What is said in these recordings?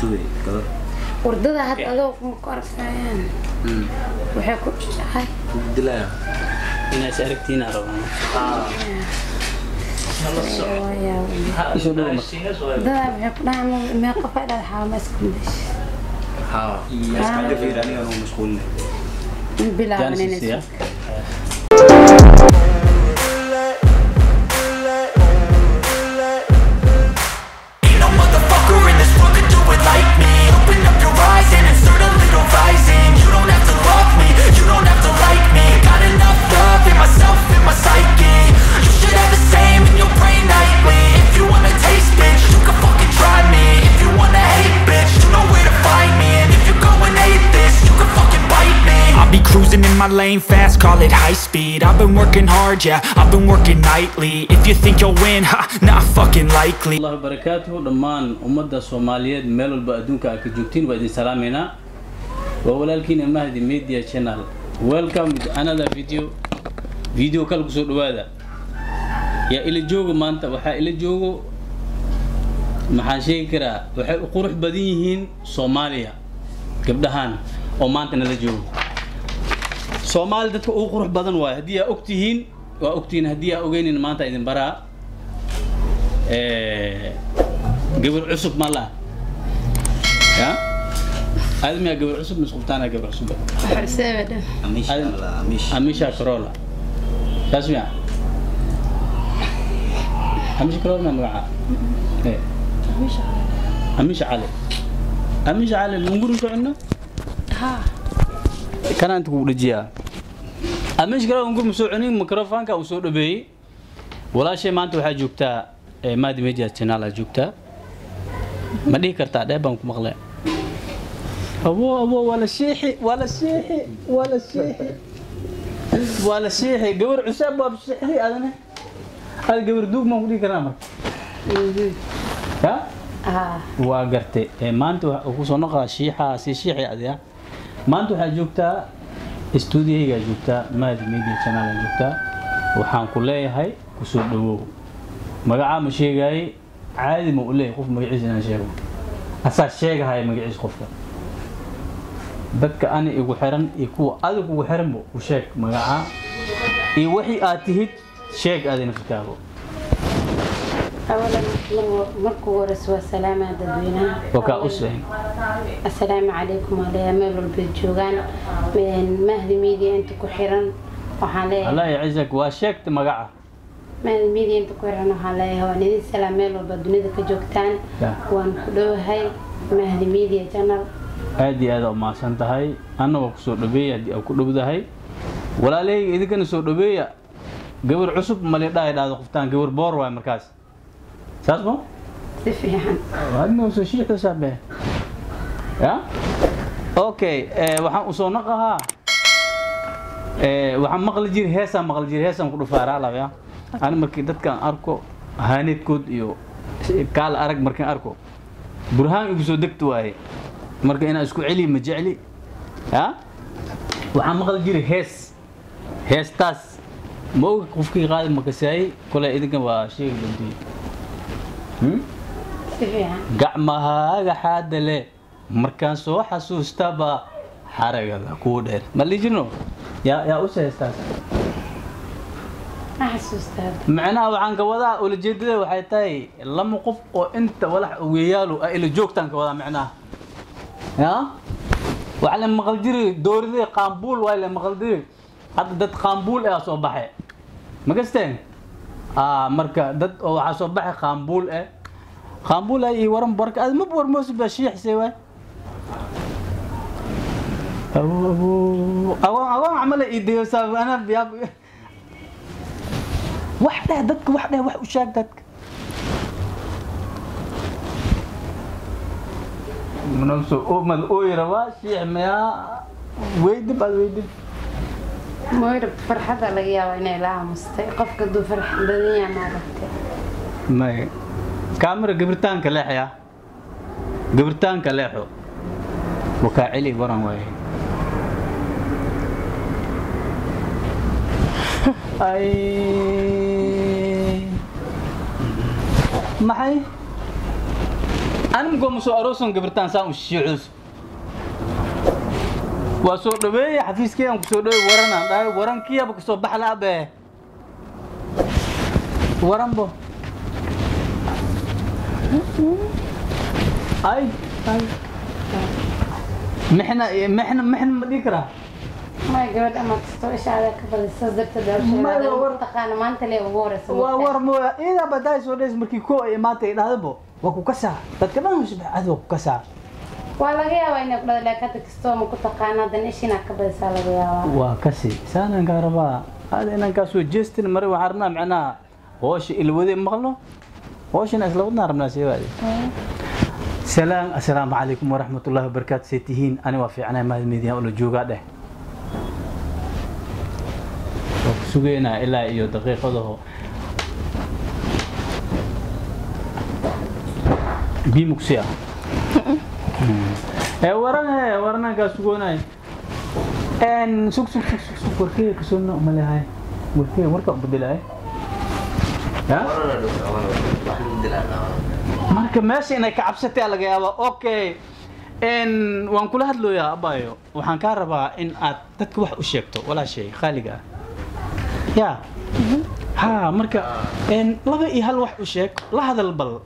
dubay gabar wardada hadda adoo kuma ku arkayaan waxay ku dhahay dilaya inaas aragtiina rabaa isoo dhow marka wardada waxay ku dhahay mee qof ay dhada xaama isku mudash haa iska fiir aniga noo mashquulin bilaaban Jansis, inay ya? Ain't no motherfucker in this world could do it like me Open up your eyes and insert a little rising You don't have to love me, you don't have to like me Got enough love in myself, in my psyche You should have the same in your brain nightly If you wanna taste, bitch, you can fucking try me If you wanna hate, bitch, you know where to find me And if you're going hate this, you can fucking bite me I'll be cruising in my lane fast, call it high speed I've been working hard, yeah, I've been working nightly If you think you'll win, ha, not fucking likely allah barakaatuhu dhammaan ummadda soomaaliyeed meel walba adduunka aad ka joogtiin waa idin salaameynaa waa walaalkiina mahdi media channel welcome with another video video kale kusoo dhawaada yaa ila joogo maanta waxaa ila joogo maxaan sheegi karaa waxay u qurux badan yihiin soomaaliya gabdhahaan oo maanta nala joogo soomaali dadka ugu qurux badan waayo haddii aa ogtihiin waa ogtihiin haddii aa ogeynin maanta idin baraa Eh, gabar cusub ma laha ya admiya gabar cusub misqubtaana gabar cusub xorseebadha amish la amish amisha carola saas miya amisha carola ma magaca Eh, amisha cali amisha cali munguri socono haa kana inta kugu dhajiyaa amisha carola mungur ma soo cunin microfonka uu soo dhabeeyey walaashay maanta waxaa joogtaa eh, maadi media channel aa joogtaa ma dhihi kartaa dhee baan ku maqlay abo abo waa la shiixi waa la shiixi waa la shiixi waa la shiixi gabar cusaab waa shiixi adana ad gabar duug maan ku dhihi karnaa marka ya haa waa gartay Eh, maanta waxa ku soo noqaa shiixa si shiixi adiga maanta waxaa joogtaa stuudiyaygaa joogtaa maadi media channel aa joogtaa waxaan ku leeyahay kusoo dhawow magacaa ma sheegaayey caadi ma u leeyahay qof magaciisa inaan sheego asaa sheegahaya magaciisa qofka dadka ani igu xiran iyo kuwa adig ugu xiranba u sheeg magacaa iyo wixii aad tihid sheeg aadina fikaago awalan mar- markuu horeysa waa salaamaa dadweynaha wakaa u seen assalaamu calaykum waa leeyahay meel walbay joogaan Een, mahdi media inta ku xiran waxaan leeyahay allah yacizak waa sheegta magaca mahdi media inta ku xiran waxaan leeyahay waan idin salaam meel walba dunida ka joogtaan Ya. waan ku dhowahay mahdi media channel aad iyo aad u mahadsan tahay anna waa kusoo dhaweeya haddii aa ku dhowdahay walaalahayga idinkana soo dhaweeya gabar cusub mali dhahay dhahdo qoftaan gabar boor waay markaas saas mo si fiican hadna soo shiixda saabe ya okay eh, waxaan usoo naqahaa eh, waxaan maqli jiri heesaan maqli jiri heesaan ku dhufaaraa lab ya ani markii dadkaan arko haaneedkood iyo kaala arag markaan arko burhaan igu soo degta waaye marka inaan isku celiya ma jecli ya waxaan maqli jiri hees heestaas ma oga qofkii qaadi makasaayey kole idinkan waa sheegi doontii hmm? si fiican gacmahaaga xaada le markaan soo xasuustaba xaragada kuu dheer ma lii jirno yaa yaa u seestaas ma xasuustaa macnaha waxaan ka wadaa ulajeedada waxay tahay lama qof oo inta walax weeyaalu ah ila joogtaan ka wadaa macnaha ya waxa la maqal jiri dooridii qaambuul waa la maqal jiri hadda dad qaambuul ah soo baxay ma gasteen ah marka dad oo waxaa soo baxay qaambuul ah qaambuul ah iyo waran barka aad ma warmoosi baa shiixsay waay abu abu agoon agoon camal ii dayosaa ana biyaa wax dheh dadka wax dheh wax u sheeg dadka manamso mad ooyi rabaa shiix mayaa weydib aad weydib moyra farxadda laga yaaba inay la aamustay qofka hadduu farx badan yahay maaragtay may kaamira gabirtaanka leexya gabirtaanka leexo wakaa celi waran waaye ay maxay animgoo ma soo aroosan gabirtaan saan u shiicus waa soo dhaweeye xafiiskeygaan ku soo dhaweey waranaan dhahay warankiiyaba kasoo baxla abe waranbo ay ay mixna mixna mixna ma dhihi karaa ما gabadha ama kastoo ishaada ka badisa darteed Ma- hawsheeda war- taqaana maanta lee ugu horeysa waa war mooya iidaa badaa soo dhays markii koo ay imaatay idhahdabo waa ku kasaa dadka dhan husbax adi waa ku kasaa waa laga yaabaa inay ku dhada laakiin hadda kastoo ma ku taqaana haddana ishiinaa ka badisaa laga yaabaa waa kasi saanaan kaa rabaa hada inaan kaa soo jeestin mari waxaan rabnaa macnaha hoosha ilwade maqlo hooshana isla wadnaan rabnaa seewaade salaam assalaamu calaykum waraxmatullaahi wabarakaatu see tihiin ani waa fiicnaa mahad meediyaha ula joogaa dheh waa ku sugeynaa ilaa iyo daqiiqadaho bimuksi ah ee waran he waranaan kaa sugoonay En sug sug sug sug sug warkee kasoo nooc ma lehay warkee warka u bedelahay ya marka meesha inay ka cabsatay laga yaaba okay n waan kula hadlooyaa abayo waxaan kaa rabaa in aad dadka wax u sheegto walaashay khaaliga ah ya ha marka n laba iyo hal wax u sheeg la hadal bal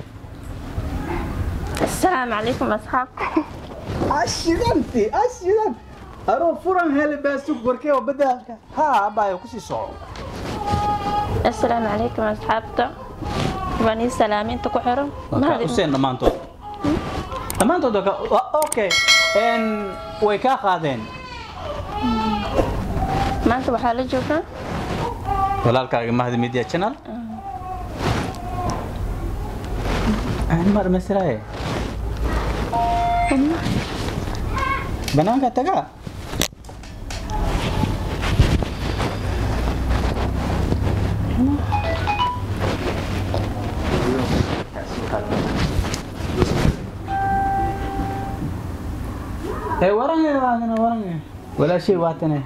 السلام عليكم أصحابكم ashidanti ashidan aroo furan hele baasug warkee oo beddelka ha abayo kusii soco السلام عليكم أصحابتا واني سلامين تكحرم waa kaa useen dhammaantood dhammaantood waa ka- waa- okay n way kaa qaadeen ما أنت وحالة جوكا walaalkaaga mahdi media channel aan ma dhamaystiraaye banaanka tagaa ee warange waadana warange walaashay waatane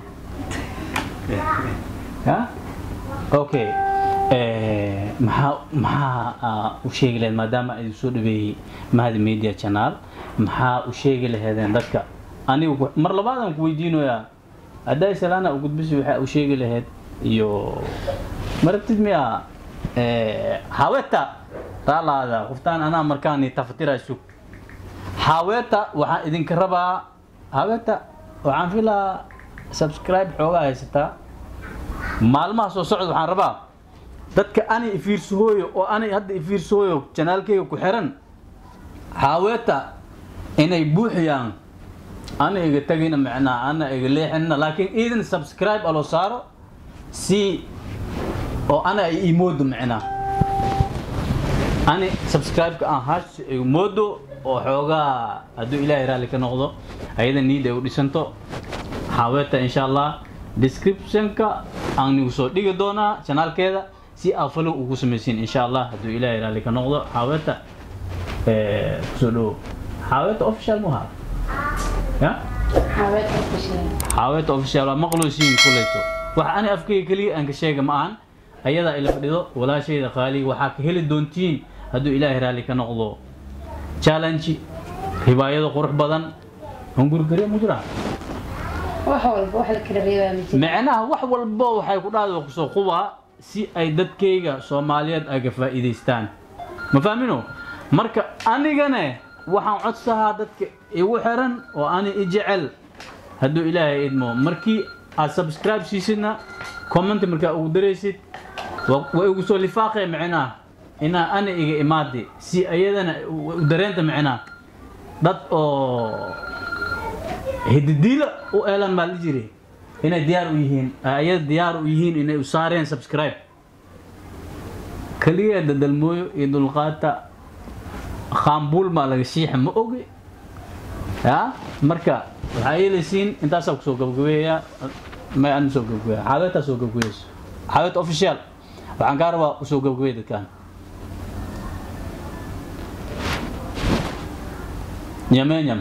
ha okay Eh, maxaa maxaa ah, u sheegi lahayd maadaama ay soo dhaweeyey mahadi media channel maxaa u sheegi lahaydeen dadka anigu ku- mar labaadaan ku weydiinoyaa hadday salaana u gudbisi waxaa u sheegi lahayd iyo maragtid miya eh, haweta raalaada qoftaan anaa markaan tafatira sug haweta waxaan idinka rabaa haweta waxaan filaa subscribe xoogaa haysataa maalmaha soo socda waxaan rabaa dadka ani ifiirsahooyo oo ani hadda ifiirsahooyo janaalkeyga ku xiran haaweeta inay buuxiyaan ana iga tagina macnaa ana iga leexinna laakiin iidan subscribe aloo saaro si oo ana ay imoodo macnaa ani subscribe-ka aan hash igu moodo oo xoogaa hadduu ilaahay raalli ka noqdo ayada niid ay u dhisanto haaweeta insha allah description-ka aan nigu soo dhigi doonaa janaalkeeda si aad follow ugu samaysiin insha allah hadduu ilaahay raalli ka noqdo haaweeta eh, kusoo dhawo haaweeta official mu ahaa ya xaweed oo fashilay haaweeta official waa maqluusiin kuleyto waxa ani afkayga keliya aan ka sheega ma ahan ayadaa ila fadhido walaashayda qaaliga waxaa ka heli doontiin hadduu ilaahay raalli ka noqdo challenge ribaayado qurux badan hungurgariya mu jiraa wax walba wax la kala reebaa ma jiro macnaha wax walba waxay ku dhahda kusoo qubaa si ay dadkayga soomaaliyeed ay ka faa'iidaystaan ma fahmino marka anigane waxaan codsahaa dadka igu xiran oo ani i jecel hadduu ilaahay idmo markii aad subscribe siisidna comment markaa ugu daraysid wa wa igu soo lifaaqee macnaha inaa ani iga imaadi si ayadana u u dareenta macnaha dad oo hididiilo u eelan baa la jiri inay diyaar u yihiin ayada diyaar u yihiin inay u saareen subscribe kaliya dadalmooyo iyo dulqaata khaambuul baa laga shiixa ma ogi ya marka waxaa yeelaysiin intaasaa kusoo gabagabeeyaa may aan soo gabagabeeya xaaweetaa soo gabagabeyso xaaweet official waxaan kaa rabaa usoo gabagabeeya dadkaan nyamenyam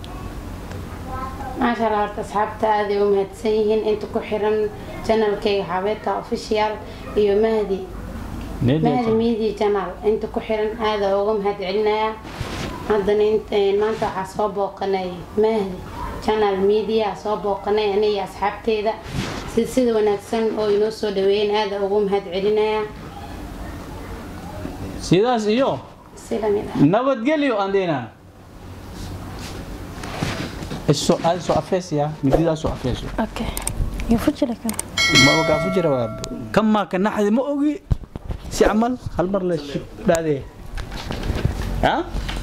maasha allah horta asxaabta aad ay u mahadsan yihiin inta ku xiran janalkayga xabeeta official iyo mahdi mahdi media channel inta ku xiran aada uga mahad celinayaa haddana int- maanta waxaa soo booqanay mahdi channel media soo booqanay aniga asxaabteeda si sida wanaagsan oo inoo soo dhaweeyeen aada ugu mahad celinaya sidaas iyo si lamid ah nabadgelyo aan dheynaa iso aad soo afeesaya mididaa soo afeeso okay yufujilaka ma ogaa ku jira waa kamaa ka naxdi ma ogi si camal hal mar la shib dhaadee ha